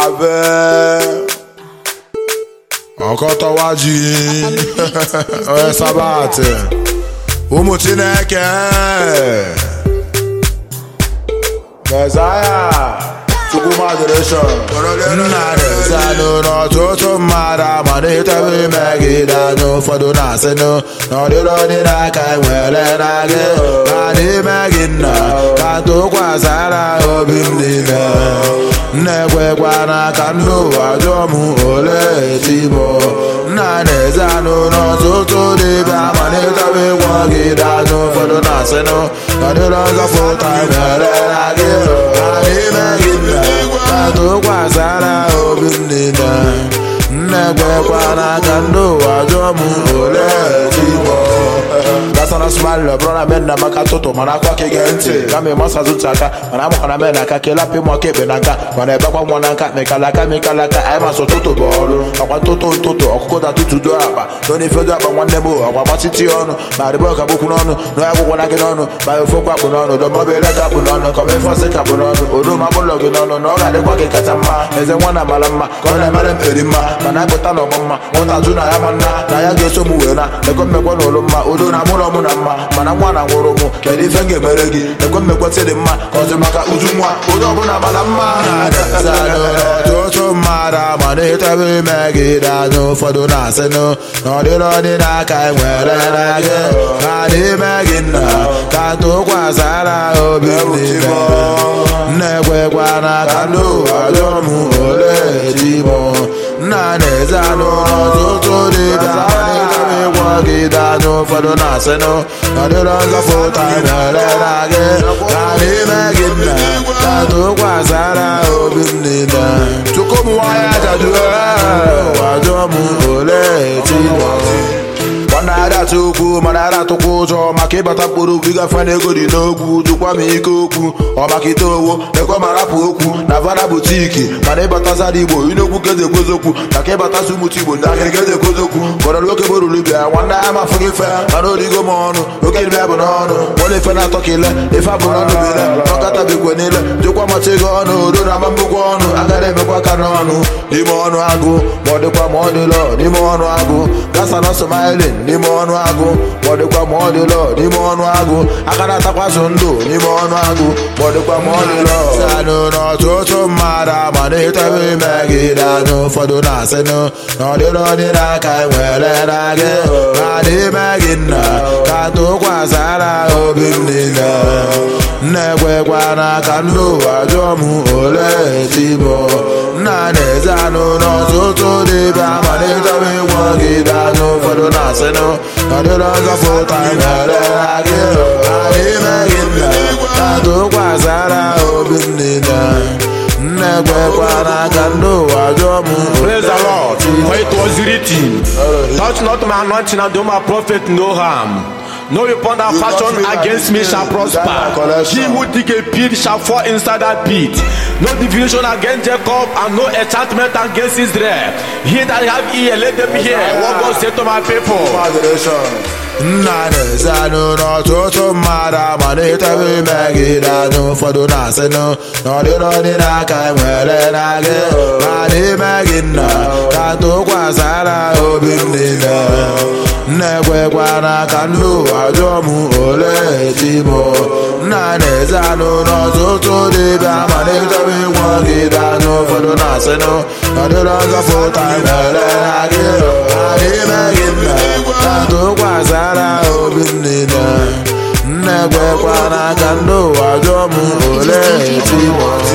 abe ọkọtọwa ji onye sabatị ụmụ chineke Mezaya Chukwu moderation nna na-ezanụ n'ọtụtụ mmadụ amaliteghị megide anyị ụfọdụ na-asịnụ n'ọdịrị onye n'aka nwere na gị ma n'ime gị nna ka tụkwasara obi m niile nna-ekwekwana ka ndị ụwa jụọ m ole etimo nna na-eze anụ n'ọtụtụ dibịa amaliteghị ịgwọgide anyị ụfọdụ na-asịnụ n'ọdịrị ọzọ fụta nwere na gị ma n'ime gị nna ka tụkwasara obi m niile nna-ekwekwana ka ndị ụwa jụọ m ole etimo gasana smile brọna men na maka tụtụ mana akwa ka ige ntị kama ịmasa zụtụ aka mana amụkana men aka ka ịlapụ ịmụ aka ekpe na nka mana ebekwa nwa na nka mekala aka mekala aka anyị masị ụtụtụ bụ ọrụ ọkwa ntụtụ ntụtụ ọkụkọ da tụtụ do akpa na ife do akpa nwanne m ọkwa gbachiti ọnụ ma rịbọ ka bụkwu n'ọnụ na ya gwụkwara gị n'ọnụ ma ofokwa kpụ n'ọnụ dọmọbele ka kpụ n'ọnụ kọma ife ọsị ka kpụ n'ọnụ odo ma bụlọ gị n'ọnụ na ọ ga-adịkwa gị kacha mma eze nwa na mara mma ka ọ na-emere m eri mma mana apụta na ọgbọ mma nwụta jụ na ya ma nna na ya ga-eso m wee na ekwe mmekwe na ụlọ mma odo na mụlọ mụ na mma mana nwa na nwụrụ mụ kedu ife m ga-emere gị ekwe mmekwetị dị mma ka ọzọ maka uju nwa onye ọbụla mara mma ọtụtụ mmadụ amaliteghị imegide anyị ụfọdụ na-asịnụ na ọdịrị ọdị n'aka nwere na gị ma n'ime gị nna ka tụkwasara obi m niile nna-ekwekwana ka ndị ụwa jụọ m ole etimo nna na-eze anụ n'ọtụtụ dịbịa amaliteghị ịgwọgide anyị ụfọdụ na-asịnụ ọdịrị ọzọ fụta nwere na gị ka n'ime gị nna ka tụkwasara obi m niile chukwu m nwanyị ajadu wajụọ m ole etimo mana ara atụ okwu mana ara atụkwa ụjọ maka ịbata mkpụrụ okwu ịgafe na ego dị n'ogwu jụkwa m ike okwu ọ maka ite owo ekwe ma rapụ okwu na vana butiki mana ịbata zara igbo inokwu keze ekwezokwu maka ịbata sụ ụmụta igbo ndị akịrị keze ekwezokwu kọrọ nwoke boruru bịa nwanne ya ma fụghị ife mana origo m ọnụ oke ibe bụ n'ọnụ nwere ife na-atọ ka ile ife abụ n'ọnụ bile ọkata bikwe niile jụkwa macha ego ọnụ odo na ama mbụkwa ọnụ agaghị emekwa aka n'ọnụ n'ime ọnụ agụ ma ọ dịkwa ma ọ dịlọ n'ime ọnụ agụ gasa na smiling n'ime ọnụ agụ ma ọ dịkwa ma ọ dịlọ n'ime ọnụ agụ aka na-atakwasị ndụ n'ime ọnụ agụ ma ọ dịkwa ma ọ dịlọ sanụ n'ọtụtụ mmadụ amaliteghị imegide anyị ụfọdụ na-asịnụ na ọdịrị ọdị n'aka nwere na gị ma n'ime gị nna ka tụkwasara obi m niile nna-ekwekwana ka ndị ụwa jụọ m ole etimo nna na-eze anụ n'ọtụtụ dịbịa amaliteghị ịgwọgide anyị ụfọdụ na-asịnụ ọdịrị ọzọ fụta nwere na gị ma n'ime gị nna ka tụkwasara obi m niile nna-ekwekwana ka ndị ụwa jụọ m Praise the Lord. For it was written, Touch not my anointing and do my prophet no harm. No weapon that You fashion touch me like against me this, shall that prosper. my collection. He who dig a pit shall fall inside that pit. No divination against Jacob and no enchantment against Israel. He that have ear, let them hear what God said to my people. moderation nna na-eze anụ n'ọtụtụ mmadụ amaliteghị imegide anyị ụfọdụ na-asịnụ na ọdịrị ọdị n'aka nwere na gị ma n'ime gị nna ka tụkwasara obi m niile nna-ekwekwana ka ndị ụwa jụọ m ole etimo nna na-eze anụ n'ọtụtụ dịbịa amaliteghị ịgwọgide anyị ụfọdụ na-asịnụ na ọdịrị ọzọ fụta nwere na gị ma n'ime gị nna ka tụkwasara obi m niile nna-ekwekwana ka ndị ụwa jụọ m ole etimo